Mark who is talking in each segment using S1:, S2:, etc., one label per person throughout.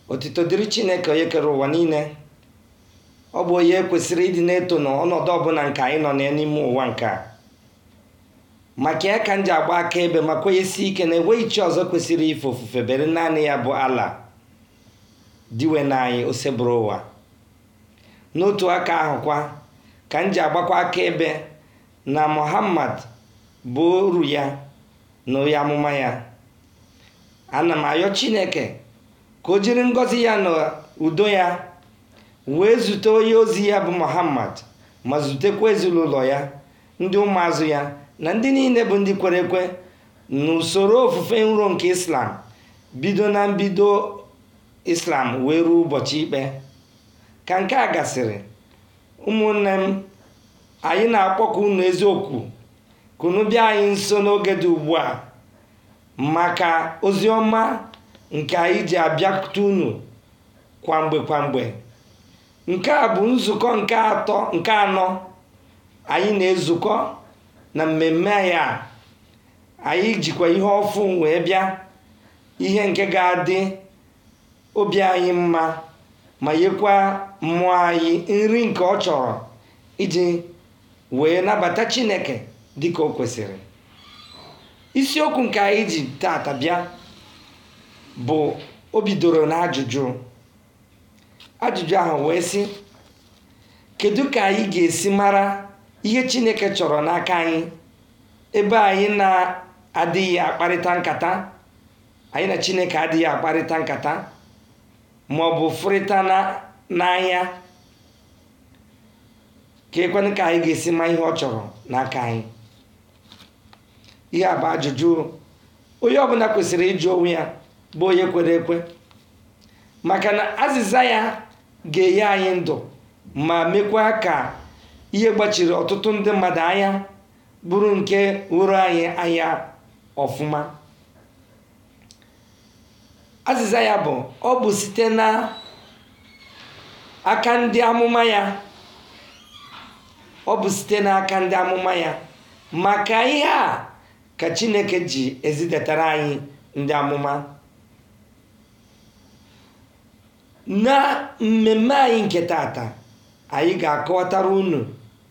S1: otito dịrị chineke onye kere ụwa niile ọ bụ onye kwesịrị ịdị na-eto n'ọnọdụ ọbụla nke anyị nọ n'ime ụwa nke a maka ya ka m ji agba aka ebe ma kwenyesi ike na enweghị chi ọzọ kwesịrị ife ofufe bere naanị ya bụ ala diwe na anyị osebụrụ ụwa n'otu aka ahụkwa ka m ji agbakwa aka ebe na muhammad bụ oru ya na onye amụma ya ana m ayọ chineke ka o jiri ngọzi ya na udo ya wee zute onye ozi ya bụ muhammad ma zutekwa ezinụlọ ya ndị ụmụazụ ya na ndị niile bụ ndị kwere ekwe n'usoro ofufe nro nke islam bido na mbido islam wee ruo ụbọchị ikpe ka nke a gasịrị ụmụnne m anyị na-akpọkọ unu eziokwu ka unu bịa anyị nso n'oge dị ugbu a maka ozi ọma nke anyị ji abịakwute unu kwamgbe kwamgbe nke a bụ nzukọ nke atọ nke anọ anyị na-ezukọ na mmemme anyị a anyị jikwa ihe ọfụ wee bịa ihe nke ga-adị obi anyị mma ma nyekwa mmụọ anyị nri nke ọ chọrọ iji wee nabata chineke dịka o kwesịrị isiokwu nke anyị ji tata bịa bụ o bidoro na ajụjụ ajụjụ ahụ wee sị kedu ka anyị ga-esi mara ihe chineke chọrọ n'aka anyị ebe anyị na-adịghị akparịta nkata anyị na chineke adịghị akparịta nkata ma ọ bụ fụrịta n'anya ka ekwenụ ka anyị ga-esi ma ihe ọ chọrọ n'aka anyị ihe a bụ ajụjụ onye ọbụla kwesịrị ịjụ onwe ya bụ onye kwere ekwe maka na azịza ya ga-enye anyị ndụ ma mekwa ka ihe gbachiri ọtụtụ ndị mmadụ anya bụrụ nke wuru anyị anya ọfụma azịza ya bụ ọ bụ site na aka ndị amụma ya ọ bụ site n'aka ndị amụma ya maka ihe a ka chineke ji ezidatara anyị ndị amụma na mmemme anyị nke tata anyị ga-akọwatara unu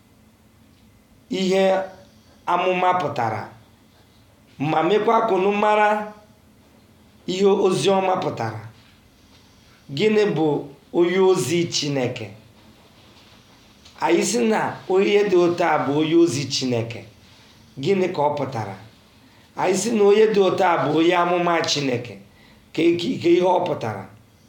S1: ihe amụma pụtara ma mekwa ka unu mara ihe ozi ọma pụtara gịnị bụ onye ozi chineke anyị sị na onye dị otu a bụ onye ozi chineke gịnị ka ọ pụtara anyị sị na onye dị otu a bụ onye amụma chineke ka ihe ọ pụtara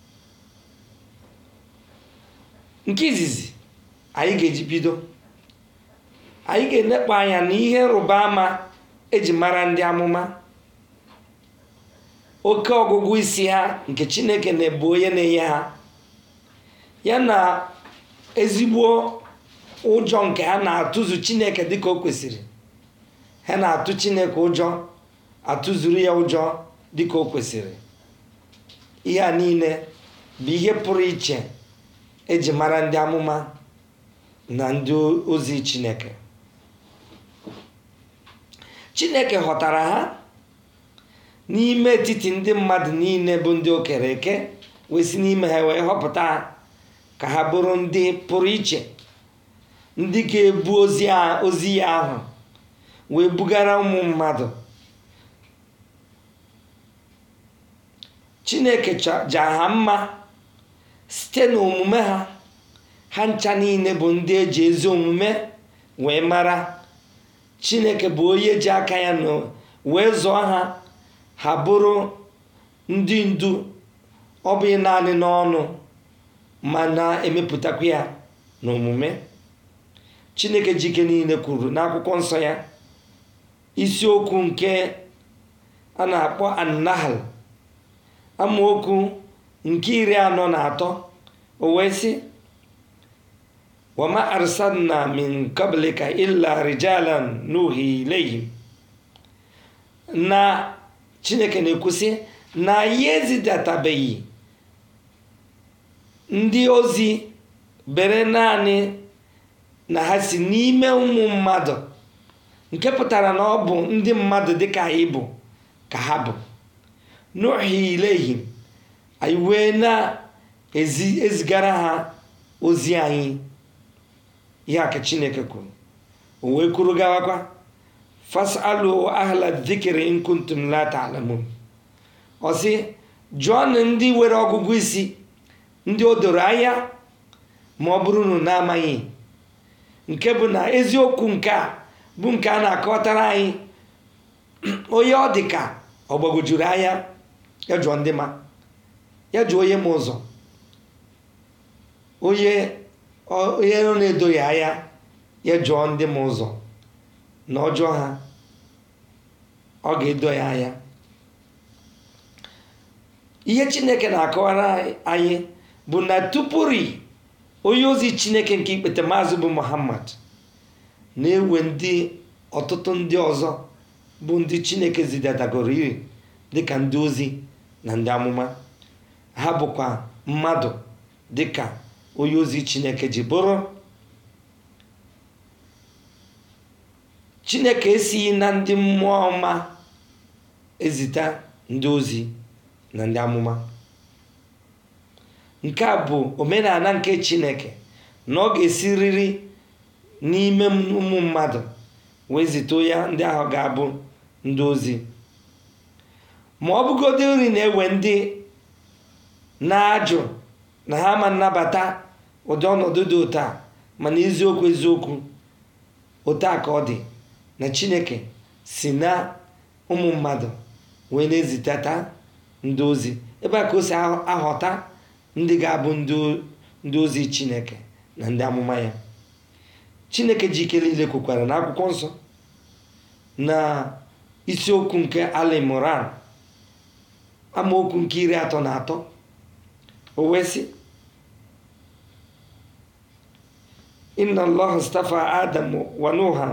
S1: nke izizi anyị ga-eji bido anyị ga-enekpa anya na ihe nrụba ama eji mara ndị amụma oke ọgụgụ isi ha nke chineke na-ebu onye na-enye ha ya na ezigbo ụjọ nke ha na-atụzu chineke dịka o kwesịrị ha na-atụ chineke ụjọ atụzuru ya ụjọ dịka o kwesịrị ihe a niile bụ ihe pụrụ iche eji mara ndị amụma na ndị ozi chineke chineke ghọtara ha n'ime etiti ndị mmadụ niile bụ ndị o kere eke wee si n'ime ha wee họpụta ha ka ha bụrụ ndị pụrụ iche ndị ga-ebu ozi ya ahụ wee bugara ụmụ mmadụ chineke ja ha mma site n'omume ha ha ncha niile bụ ndị eji ezi omume wee mara chineke bụ onye ji aka ya na wee zụọ ha ha bụrụ ndị ndu ọ bụghị naanị n'ọnụ ma na-emepụtakwa ya n'omume chineke jike niile kwuru n'akwụkwọ nsọ ya isiokwu nke a na-akpọ annahal amaokwu nke iri anọ na atọ o wee sị wama arsalna min qablika illa rijalan nuhi ilayhim na chineke na-ekwusị na ya ezidatabeghị ndị ozi bere naanị na ha si n'ime ụmụ mmadụ nke pụtara na ọ bụ ndị mmadụ dịka anyị bụ ka ha bụ nuhi ilayhim anyị wee na-ezigara ha ozi anyị ihe aka chineke kwuru o wee kwuru gawakwa fasalu ahla dhikri in kuntum la ta'lamun ọ sị jụọnụ ndị nwere ọgụgụ isi ndị o doro anya ma ọ bụrụ na na-amaghị nke bụ na eziokwu nke a bụ nke a na-akọtara anyị onye ọ dị ka ọ gbagojuru anya ya jụọ ndị ma ya jụọ onye ma ụzọ onye onye nọ na-edoghị anya ya jụọ ndị ma ụzọ na ọjọọ ha ọ ga-edo ya anya ihe chineke na-akọwara anyị bụ na tupuri onye ozi chineke nke ikpete maazị bụ muhammad na-ewe ndị ọtụtụ ndị ọzọ bụ ndị chineke zidatagoro iri dịka ndị ozi na ndị amụma ha bụkwa mmadụ dịka onye ozi chineke ji bụrụ chineke esighị na ndị mmụọ ọma ezita ndị ozi na ndị amụma nke a bụ omenala nke chineke na ọ ga-esiriri n'ime ụmụ mmadụ wee zite ya ndị ahụ ga-abụ ndị ozi ma ọ bụgodị nri na-ewe ndị na-ajụ na ha ma nnabata ụdị ọnọdụ dị ụta mana eziokwu eziokwu ụta ka ọ dị na chineke si na ụmụ mmadụ wee na-ezitata ndị ozi ebe a ka o si aghọta ndị ga-abụ ndị ozi chineke na ndị amụma ya chineke ji ike niile kwukwara na akwụkwọ nsọ na isiokwu nke alimoran amaokwu nke iri atọ na atọ o wee sị inna allah stafa adam wa nuha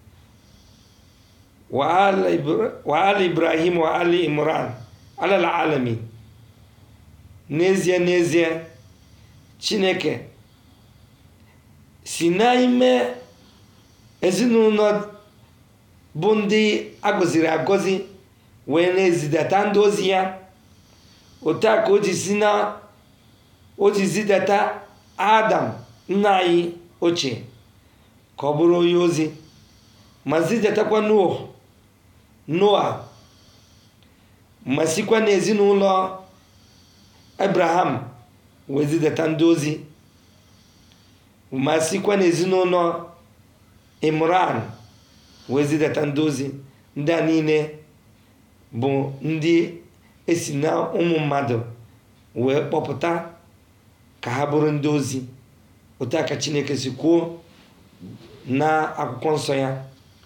S1: wa ali ibrahim wa ali imran ala alamin n'ezie n'ezie chineke si n'ime ezinụlọ bụ ndị agọziri agọzi wee na-ezidata ndị ozi ya otu a ka o ji si na o ji zidata adam nna anyị ochie ka ọ bụrụ onye ozi ma zidatakwa noa noa ma sikwa n'ezinụlọ abraham wee zidata ndị ozi ma sikwa n'ezinụlọ imran wee zidata ndị ozi ndị a niile bụ ndị esi na ụmụ mmadụ wee kpọpụta ka ha bụrụ ndị ozi otu aka chineke si kwuo na akwụkwọ nsọ ya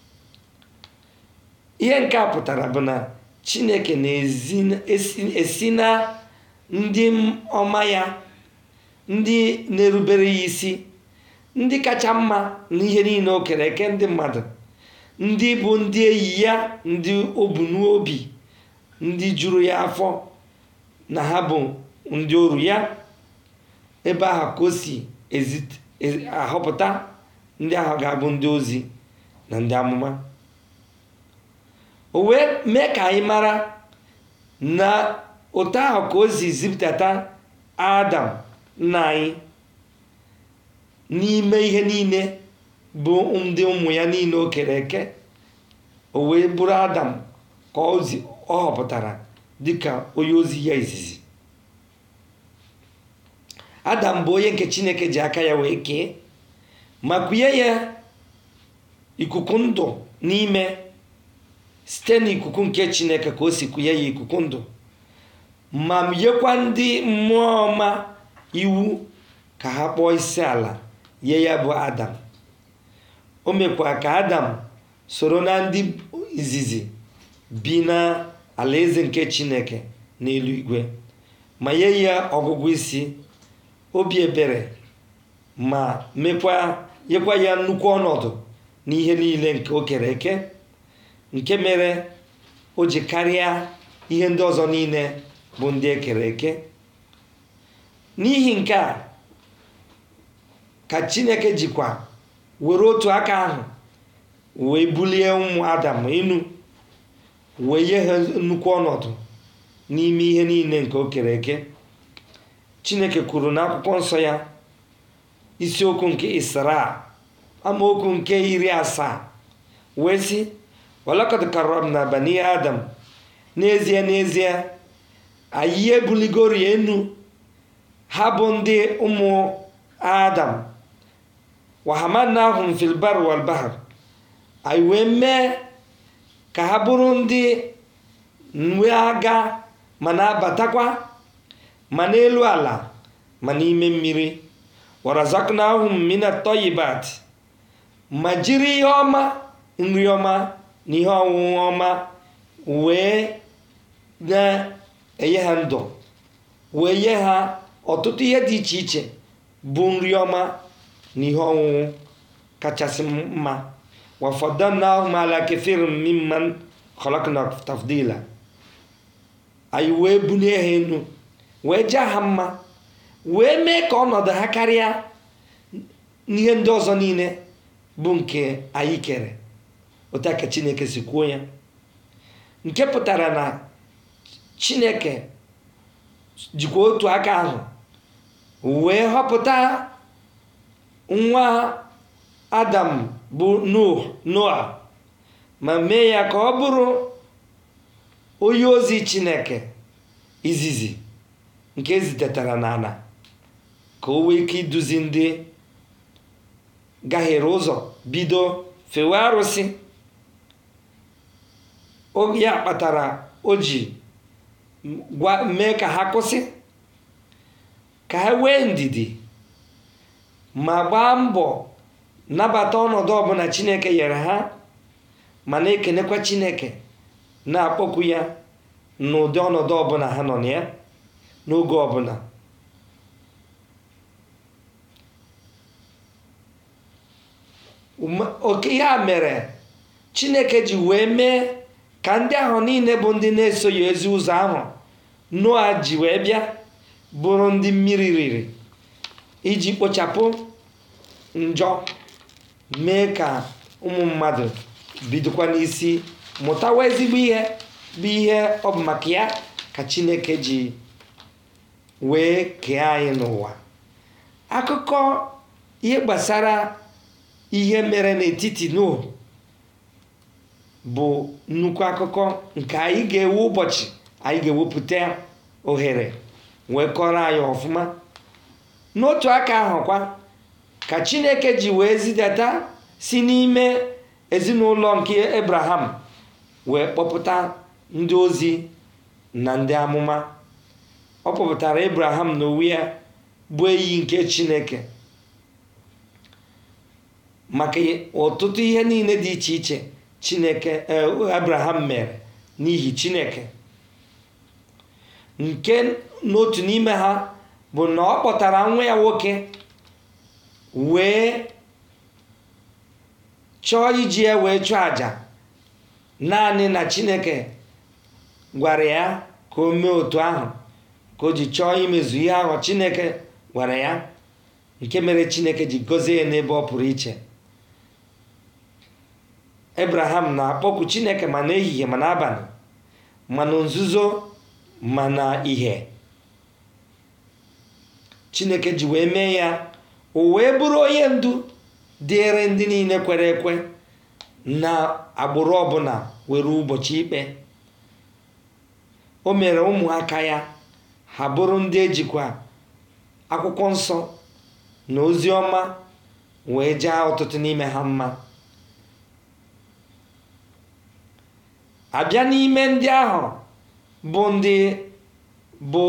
S1: ihe nke a pụtara bụ na chineke na-esi na ndị ọma ya ndị na-erubere ya isi ndị kacha mma n'ihe niile o kere eke ndị mmadụ ndị bụ ndị enyi ya ndị o bu n'obi ndị juru ya afọ na ha bụ ndị oru ya ebe ahụ ka o si ahọpụta ndị ahụ ga-abụ ndị ozi na ndị amụma o wee mee ka anyị mara na ụtọ ahụ ka o si zipụtata adam nna anyị n'ime ihe niile bụ ndị ụmụ ya niile o kere eke o wee bụrụ adam ka ọ họpụtara dịka onye ozi ya izizi adam bụ onye nke chineke ji aka ya wee kee ma kwunye ya ikuku ndụ n'ime site n'ikuku nke chineke ka o si kwunye ya ikuku ndụ ma nyekwa ndị mmụọ ọma iwu ka ha kpọọ isi ala nye ya bụ adam o mekwa ka adam soro na ndị izizi bi na alaeze nke chineke n'elu igwe ma nye ya ọgụgụ isi obi ebere ma mekwa nyekwa ya nnukwu ọnọdụ n'ihe niile nke o kere eke nke mere o ji karịa ihe ndị ọzọ niile bụ ndị ekere eke n'ihi nke a ka chineke jikwa were otu aka ahụ wee bulie ụmụ adam enu wee nye ha nnukwu ọnọdụ n'ime ihe niile nke o kere eke chineke kwuru n'akwụkwọ nsọ ya isiokwu nke isra amaokwu nke iri asaa wee sị walakad karramna bani adam n'ezie n'ezie anyị ebuligori enu ha bụ ndị ụmụ adam wahamanahum fil bar wal bahr anyị wee mee ka ha bụrụ ndị nwe aga ma na-abatakwa ma n'elu ala ma n'ime mmiri warazaknahum mina toyibat ma jiri ihe ọma nri ọma na ihe ọṅụṅụ ọma wee na-enye ha ndụ wee nye ha ọtụtụ ihe dị iche iche bụ nri ọma na ihe ọṅụṅụ kachasị mma wafọdannahum ala kathirin mimman khalaqna tafdila anyị wee bulie ha enu wee jaa ha mma wee mee ka ọnọdụ ha karịa n'ihe ndị ọzọ niile bụ nke anyị kere otu a ka chineke si kwuo ya nke pụtara na chineke jikwa otu aka ahụ wee họpụta nwa adam bụ noa ma mee ya ka ọ bụrụ onye ozi chineke izizi nke ezitetara n'ala ka o wee ike iduzi ndị gahiere ụzọ bido fewe arụsị oge ya kpatara o ji gwa mee ka ha kwụsị ka ha wee ndidi ma gbaa mbọ nabata ọnọdụ ọbụla chineke nyere ha ma na-ekenekwa chineke na-akpọkwu ya n'ụdị ọnọdụ ọbụla ha nọ na ya n'oge ọbụla oke ya mere chineke ji wee mee ka ndị ahụ niile bụ ndị na-esoghị ezi ụzọ ahụ noa ji wee bịa bụrụ ndị mmiri riri iji kpochapụ njọ mee ka ụmụ mmadụ bidokwa n'isi mụtawa ezigbo ihe bụ ihe ọ bụ maka ya ka chineke ji wee kee anyị n'ụwa akụkọ ihe gbasara ihe mere n'etiti Nuhu bụ nnukwu akụkọ nke anyị ga-ewu ụbọchị anyị ga-ewepụta ohere wee kọrọ anyị ọfụma n'otu aka ahụkwa ka chineke ji wee zidata si n'ime ezinụlọ nke Abraham wee kpọpụta ndị ozi na ndị amụma ọ kpọpụtara Abraham n'onwe ya bụ eyi nke chineke maka ọtụtụ ihe niile dị iche iche chineke abraham mere n'ihi chineke nke n'otu n'ime ha bụ na ọ kpọtara nwa ya nwoke wee chọọ iji ya wee chụọ àjà naanị na chineke gwara ya ka o mee otu ahụ ka o ji chọọ imezu ihe ahụ chineke gwara ya nke mere chineke ji gọzie ya n'ebe ọ pụrụ iche abraham na-akpọku chineke ma n'ehihie ma n'abalị ma na nzuzo ma na ihe chineke ji wee mee ya o wee bụrụ onye ndu dịịrị ndị niile kwere ekwe na agbụrụ ọbụla were ụbọchị ikpe o mere ụmụaka ya ha bụrụ ndị ejikwa akwụkwọ nsọ na ozi ọma wee jaa ọtụtụ n'ime ha mma abịa n'ime ndị ahụ bụ ndị bụ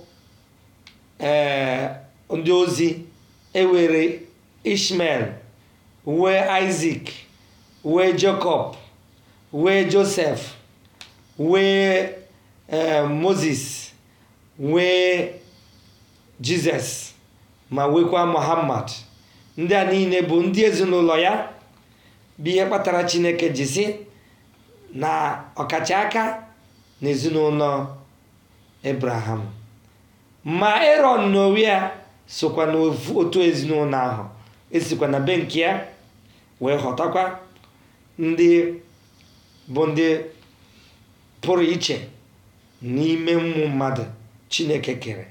S1: ee ndị ozi ewere ishmael wee isaac wee jacob wee joseph wee ee moses wee jizọs ma wekwa muhammad ndị a niile bụ ndị ezinụlọ ya bụ ihe kpatara chineke ji sị na ọkacha aka n'ezinụlọ abraham ma eron n'onwe ya sokwa n'otu ezinụlọ ahụ esikwa na be nke ya wee ghọtakwa ndị bụ ndị pụrụ iche n'ime ụmụ mmadụ chineke kere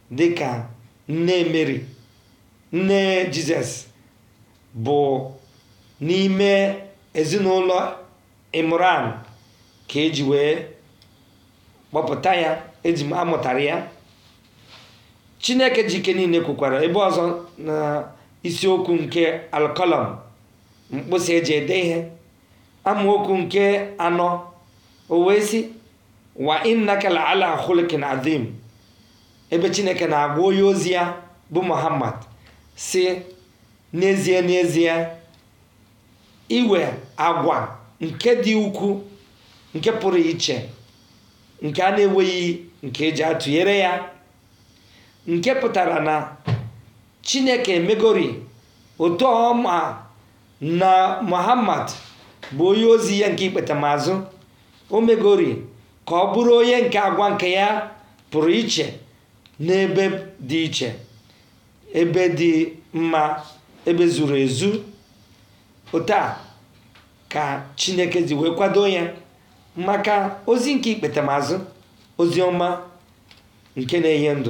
S1: dịka nne mary nne jizọs bụ n'ime ezinụlọ imran ka eji wee kpọpụta ya eji amụtara ya chineke ji ike niile kwukwara ebe ọzọ na isiokwu nke alkọlọm mkpụsị eji ede ihe amaokwu nke anọ o wee sị wa innaka la ala khuluqin azim ebe chineke na-agwa onye ozi ya bụ muhammad si n'ezie n'ezie iwe agwa nke dị ukwu nke pụrụ iche nke a na-enweghị nke eji atụnyere ya nke pụtara na chineke emegori otu ọma na muhammad bụ onye ozi ya nke ikpetamazụ o megori ka ọ bụrụ onye nke agwa nke ya pụrụ iche n'ebe dị iche ebe dị mma ebe zuru ezu otu a ka chineke ji wee kwado ya maka ozi nke ikpetamazụ ozi ọma nke na-enye ndụ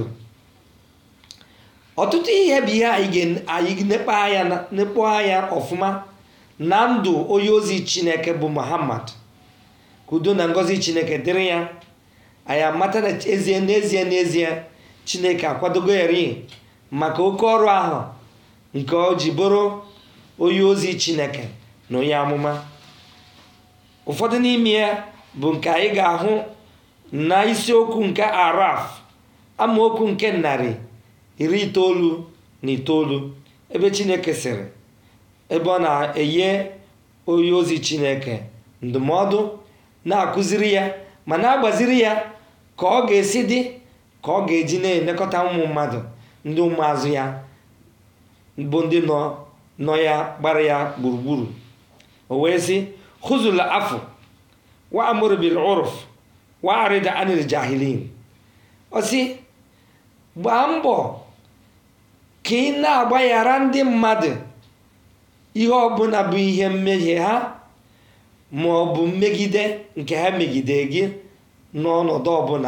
S1: ọtụtụ ihe bụ ihe anyị nekpo anya nekpo anya ọfụma na ndụ onye ozi chineke bụ muhammad ka udo na ngọzi chineke dịrị ya anyị amata na ezie n'ezie n'ezie chineke akwadogo eri maka oke ọrụ ahụ nke o ji bụrụ onye ozi chineke na onye amụma ụfọdụ n'ime ya bụ nke anyị ga-ahụ na isiokwu nke araf amaokwu nke narị iri itoolu na itoolu ebe chineke sịrị ebe ọ na-enye onye ozi chineke ndụmọdụ na-akụziri ya ma na-agbaziri ya ka ọ ga-esi dị ka ọ ga-eji na-elekọta ụmụ mmadụ ndị ụmụazụ ya bụ ndị nọ nọ ya gbara ya gburugburu o wee sị hụzula afọ wa amụrụ bil urf wa arịda anil jahilin ọ sị gbaa mbọ ka ị na-agbaghara ndị mmadụ ihe ọbụla bụ ihe mmehie ha ma ọ bụ mmegide nke ha megide gị n'ọnọdụ ọbụla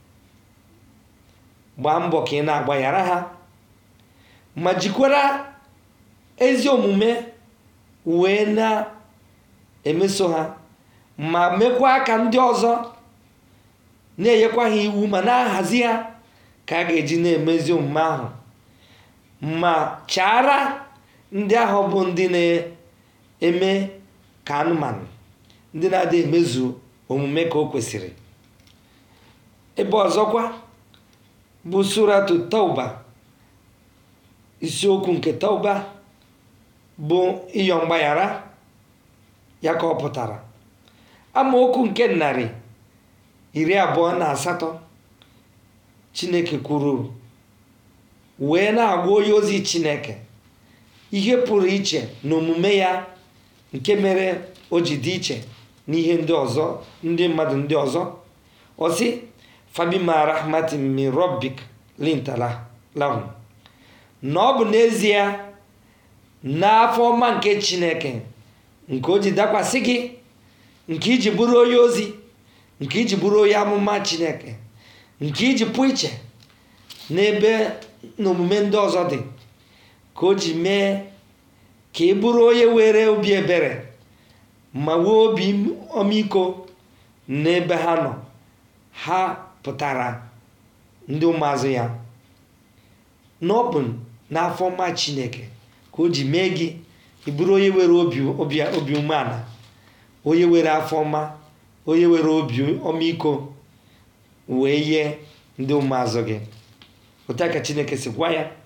S1: gbaa mbọ ka ị na-agbaghara ha ma jikwara ezi omume wee na-emeso ha ma mekwa ka ndị ọzọ na-enyekwa ha iwu ma na-ahazi ha ka a ga-eji na-emezi omume ahụ ma chaara ndị ahụ bụ ndị na-eme ka anụmanụ ndị na-adị emezu omume ka o kwesịrị ebe ọzọkwa bụ suratu tauba isiokwu nke tauba bụ ịyọ mgbaghara ya ka ọ pụtara amaokwu nke narị iri abụọ na asatọ chineke kwuru wee na-agwa onye ozi chineke ihe pụrụ iche na omume ya nke mere o ji dị iche n'ihe ndị ọzọ ndị mmadụ ndị ọzọ ọsị fabima rahmatin min rabbik lintala lahum na ọ bụ n'ezie n'afọ ọma nke chineke nke o ji dakwasị gị nke iji bụrụ onye ozi nke iji bụrụ onye amụma chineke nke iji pụ iche n'ebe na omume ndị ọzọ dị ka o ji mee ka ị bụrụ onye were obi ebere ma nwee obi ọmịiko n'ebe ha nọ ha pụtara ndị ụmụazụ ya n'ọbụ n'afọ ọma chineke ka o ji mee gị ị bụrụ onye were obi obi umeala onye were afọ ọma onye were obi ọmịiko wee yie ndị ụmụazụ gị otu ka chineke si gwa ya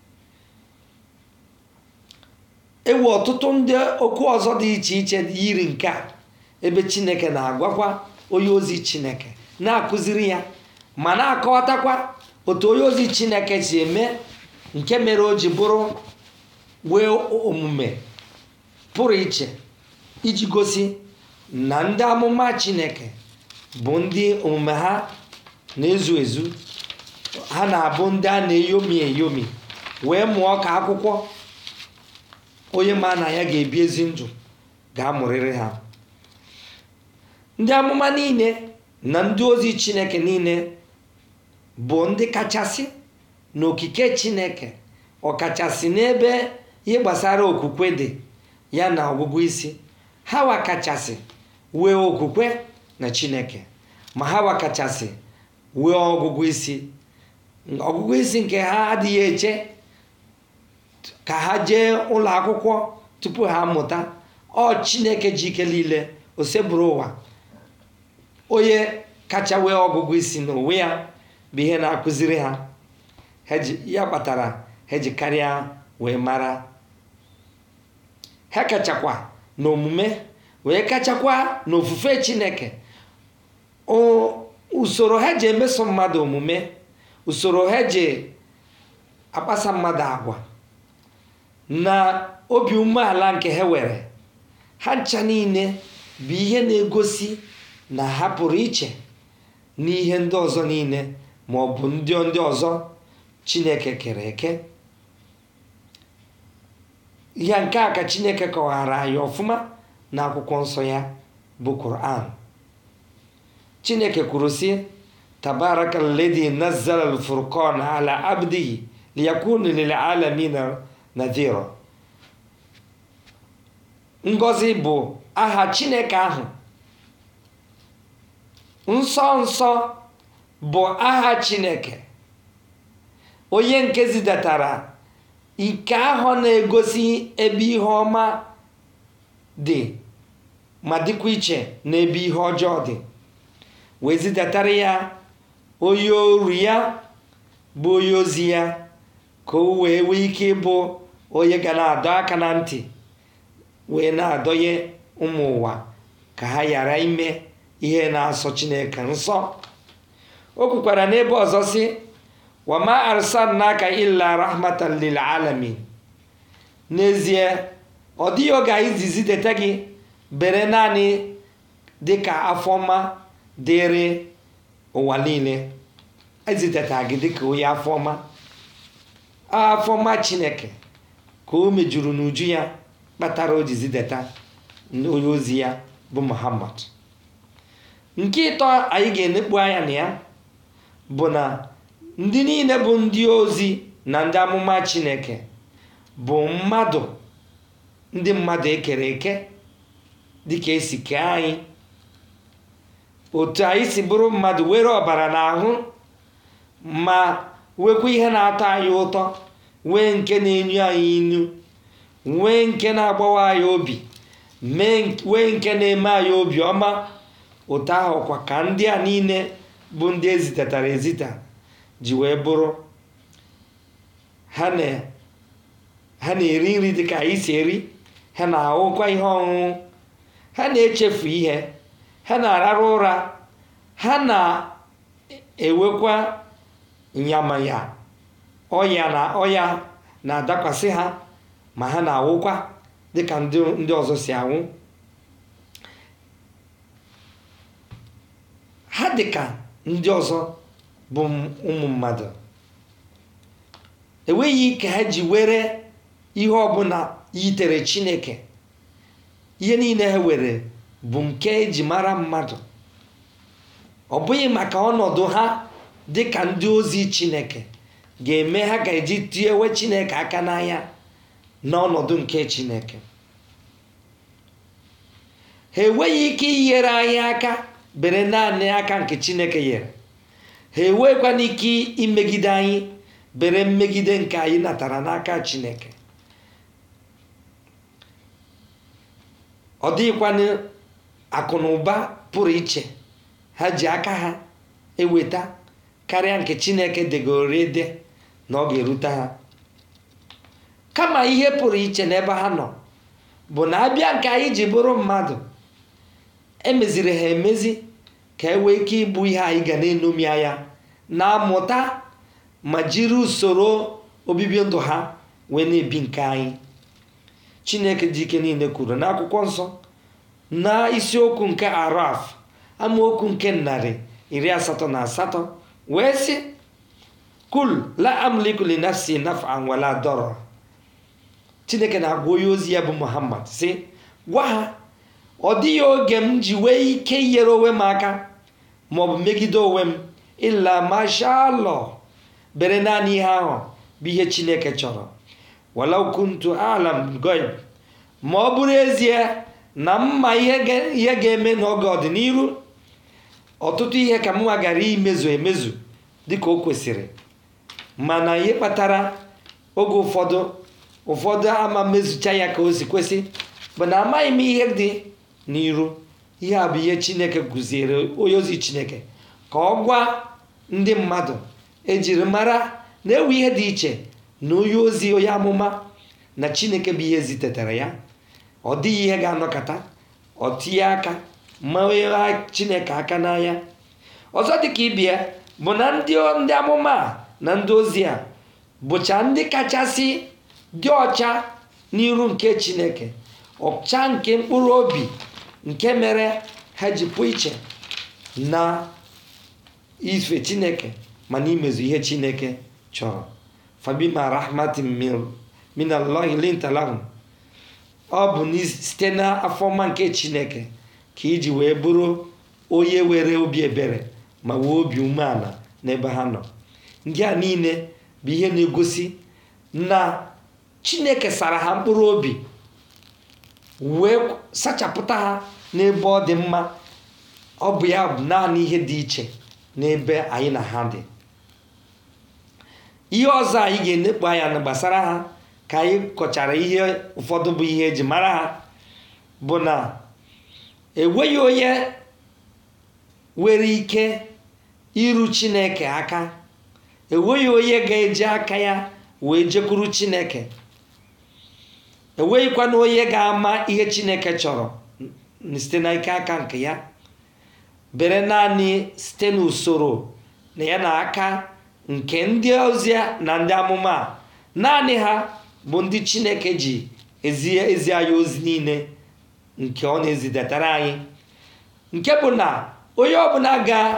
S1: ewu ọtụtụ ndị okwu ọzọ dị iche iche yiri nke a ebe chineke na-agwakwa onye ozi chineke na-akụziri ya ma na-akọwatakwa otu onye ozi chineke si eme nke mere o ji bụrụ wee omume pụrụ iche iji gosi na ndị amụma chineke bụ ndị omume ha na-ezu ezu ha na-abụ ndị a na-eyomi eyomi wee mụọ ka akwụkwọ onye ma na ya ga-ebi ezi ndụ ga-amụrịrị ha ndị amụma niile na ndị ozi chineke niile bụ ndị kachasị na okike chineke ọkachasị n'ebe ihe gbasara okwukwe dị ya na ọgụgụ isi ha wakachasị wee okwukwe na chineke ma ha wakachasị wee ọgụgụ isi ọgụgụ isi nke ha adịghị eche ka ha jee ụlọ akwụkwọ tupu ha mụta ọ chineke ji ike niile osebụrụ ụwa onye kacha wee ọgụgụ isi n'onwe ya bụ ihe na-akụziri ha ya kpatara ha ji karịa wee mara ha kachakwa n'omume wee kachakwa n'ofufe chineke usoro ha ji emeso mmadụ omume usoro ha ji akpasa mmadụ agwa na obi umeala nke ha were ha ncha niile bụ ihe na-egosi na ha pụrụ iche n'ihe ndị ọzọ niile ma ọ bụ ndị ndị ọzọ chineke kere eke ihe nke a ka chineke kọwara anyị ọfụma na akwụkwọ nsọ ya bụ Quran chineke kwuru sị tabaraka alladhi nazzala al-furqana ala abdihi liyakuna lil alamina nadhira ngọzi bụ aha chineke ahụ nsọ nsọ bụ aha chineke onye nke zidatara ike ahụ na-egosi ebe ihe ọma dị ma dịkwa iche n'ebe ihe ọjọọ dị wee zidatara ya onye oru ya bụ onye ozi ya ka o wee nwee ike ịbụ onye ga na-adọ aka na ntị wee na-adọnye ụmụ ụwa ka ha ghara ime ihe na-asọ chineke nsọ o kwukwara n'ebe ọzọ sị wama arsalnaka illa rahmatan lil alamin n'ezie ọ dịghị oge anyị zizi deta gị bere naanị dịka afọma dịrị ụwa niile eziteta gị dịka onye afọma afọma chineke ka o mejuru n'uju ya kpatara o ji zideta onye ozi ya bụ muhammad nke ịtọ anyị ga-enekpu anya na ya bụ na ndị niile bụ ndị ozi na ndị amụma chineke bụ mmadụ ndị mmadụ ekere eke dịka esi kee anyị otu anyị si bụrụ mmadụ were ọbara n'ahụ ma nwekwa ihe na-atọ anyị ụtọ wee nke na-enyu anyị inu nwee nke na-agbawa anyị obi wee nke na-eme anyị obi ọma otu ahụ kwa ka ndị a niile bụ ndị ezitatara ezita ji wee bụrụ ha na-eri nri dịka anyị si eri ha na-ahụkwa ihe ọṅụṅụ ha na-echefu ihe ha na-arara ụra ha na-ewekwa nyamanya ọya na ọya na-adakwasị ha ma ha na-awụkwa dịka ndị ọzọ si anwụ ha dịka ndị ọzọ bụ ụmụ mmadụ enweghị ike ha ji were ihe ọbụla yitere chineke ihe niile ha were bụ nke eji mara mmadụ ọ bụghị maka ọnọdụ ha dịka ndị ozi chineke ga-eme ha ga-eji tiewe chineke aka n'anya n'ọnọdụ nke chineke ha enweghị ike inyere anyị aka bere naanị aka nke chineke nyere ha enwekwana ike imegide anyị bere mmegide nke anyị natara n'aka chineke ọ dịghịkwana akụ na ụba pụrụ iche ha ji aka ha eweta karịa nke chineke degoro ede na ọ ga-erute ha kama ihe pụrụ iche n'ebe ha nọ bụ na abịa nke anyị ji bụrụ mmadụ emeziri ha emezi ka e nwee ike ịbụ ihe anyị ga na-enomi anya na-amụta ma jiri usoro obibi ndụ ha wee na-ebi nke anyị chineke dị ike niile kwuru n'akwụkwọ nsọ na isiokwu nke araf amaokwu nke narị iri asatọ na asatọ wee sị kul la amliku li nafsi naf'an wala dọrọ chineke na-agwa onye ozi ya bụ muhammad sị gwa ha ọ dịghị oge m ji wee ike inyere onwe m aka maọbụ megide onwe m ịla mashalọ bere naanị ihe ahụ bụ ihe chineke chọrọ walau kuntu alam goib ma ọ bụrụ ezie na mma ihe ga- ihe ga-eme n'oge ọdịnihu ọtụtụ ihe ka mma gara imezu emezu dịka o kwesịrị mana ihe kpatara oge ụfọdụ ụfọdụ ama mezucha ya ka o si kwesị bụ na amaghị m ihe dị n'iru ihe a bụ ihe chineke kụziere onye ozi chineke ka ọ gwa ndị mmadụ ejiri mara na-ewe ihe dị iche na onye ozi onye amụma na chineke bụ ihe zitetara ya ọ dịghị ihe ga-anọkọta ọ tinye aka ma onye chineke aka n'anya ọzọ dịka ibia bụ na ndị ndị amụma a na ndị ozi a bụcha ndị kachasị dị ọcha n'iru nke chineke ọcha nke mkpụrụ obi nke mere ha ji pụ iche na ife chineke mana imezu ihe chineke chọrọ fabima rahmatin min- min allahi linta lahum ọ bụ n'i- site n'afọma nke chineke ka iji wee bụrụ onye were obi ebere ma wee obi umeala n'ebe ha nọ ndị a niile bụ ihe na-egosi na chineke sara ha mkpụrụ obi wee sachapụta ha n'ebe ọ dị mma ọ bụ ya bụ naanị ihe dị iche n'ebe anyị na ha dị ihe ọzọ anyị ga-enekpu anya na gbasara ha ka anyị kọchara ihe ụfọdụ bụ ihe eji mara ha bụ na enweghị onye nwere ike iru chineke aka enweghị onye ga-eji aka ya wee jekwuru chineke enweghịkwana onye ga-ama ihe chineke chọrọ n- site n'ike aka nke ya bere naanị site n'usoro na ya na aka nke ndị ozi na ndị amụma a. naanị ha bụ ndị chineke ji ezi ezi anyị ozi niile nke ọ na-ezidatara anyị nke bụ na onye ọbụla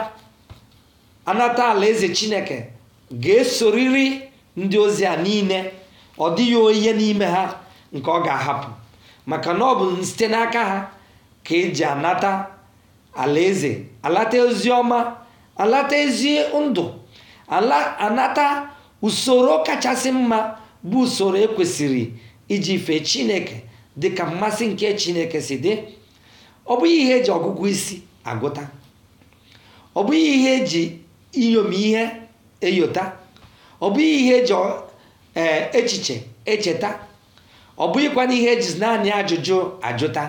S1: ga-anata alaeze chineke ga-esoriri ndị ozi a niile ọ dịghị onye n'ime ha nke ọ ga-ahapụ maka na ọ bụ site n'aka ha ka eji anata alaeze alata ozi ọma alata ezi ndụ ala anata usoro kachasị mma bụ usoro ekwesịrị iji fee chineke dịka mmasị nke chineke si dị ọ bụghị ihe eji ọgụgụ isi agụta ọ bụghị ihe eji inyom ihe eyota ọ bụghị ihe eji ọ- ee, echiche echeta ọ bụghịkwana ihe eji naanị ajụjụ ajụta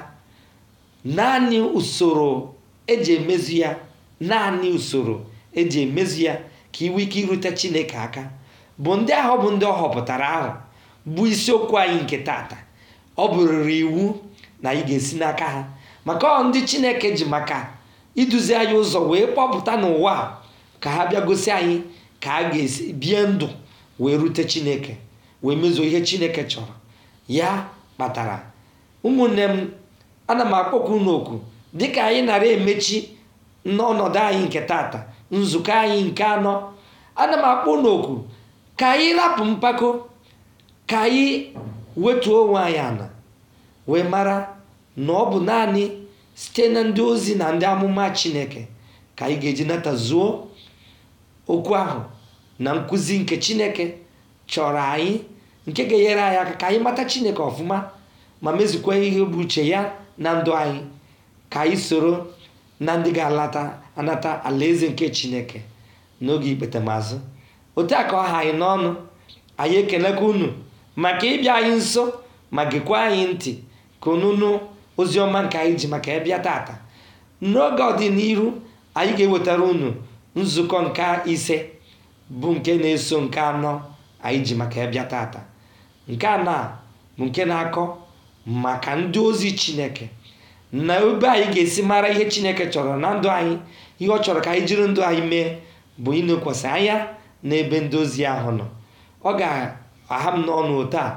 S1: naanị usoro eji emezu ya naanị usoro eji emezu ya ka iwe ike irute chineke aka bụ ndị ahụ bụ ndị ọ họpụtara ahụ bụ isiokwu anyị nke tata ọ bụrụrụ iwu na anyị ga-esi n'aka ha maka ọ ndị chineke ji maka iduzi anyị ụzọ wee kpọpụta n'ụwa a ka ha bịa gosi anyị ka a ga-esi bie ndụ wee rute chineke wee mezuo ihe chineke chọrọ ya kpatara ụmụnne m ana m akpọkwu n'oku dịka anyị nara emechi n'ọnọdụ anyị nke tata nzukọ anyị nke anọ ana m akpọ n'oku ka anyị rapụ mpako ka anyị wetuo onwe anyị ala wee mara na ọ bụ naanị site na ndị ozi na ndị amụma chineke ka anyị ga-eji nata zuo okwu ahụ na nkụzi nke chineke chọrọ anyị nke ga-enyere anyị aka ka anyị mata chineke ọfụma ma mezukwa ihe bụ uche ya na ndụ anyị ka anyị soro na ndị ga-alata anata alaeze nke chineke n'oge ikpetemazụ otu a ka ọ ha anyị n'ọnụ anyị ekelekwa unu maka ịbịa anyị nso ma gekwa anyị ntị ka unu nụ ozi ọma nke anyị ji maka ịbịa tata n'oge ọdịnihu anyị ga-ewetara unu nzukọ nke ise bụ nke na-eso nke anọ anyị ji maka ịbịa tata nke anọ a bụ nke na-akọ maka ndị ozi chineke na ebe anyị ga-esi mara ihe chineke chọrọ na ndụ anyị ihe ọ chọrọ ka anyị jiri ndụ anyị mee bụ inekwasị anya n'ebe ndị ozi ahụ nọ ọ ga-aha m n'ọnụ otu a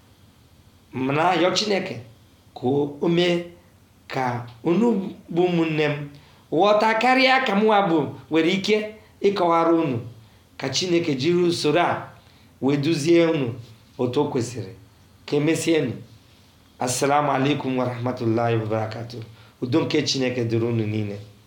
S1: m na-ayọ chineke ka o mee ka unu bụ ụmụnne m ghọta karịa ka mụnwa bụ nwere ike ịkọwara unu ka chineke jiri usoro a wee duzie unu otu o kwesịrị ka emesienụ assalamu alaikum warahmatullahi wabarakatuh udo nke chineke dịrị unu niile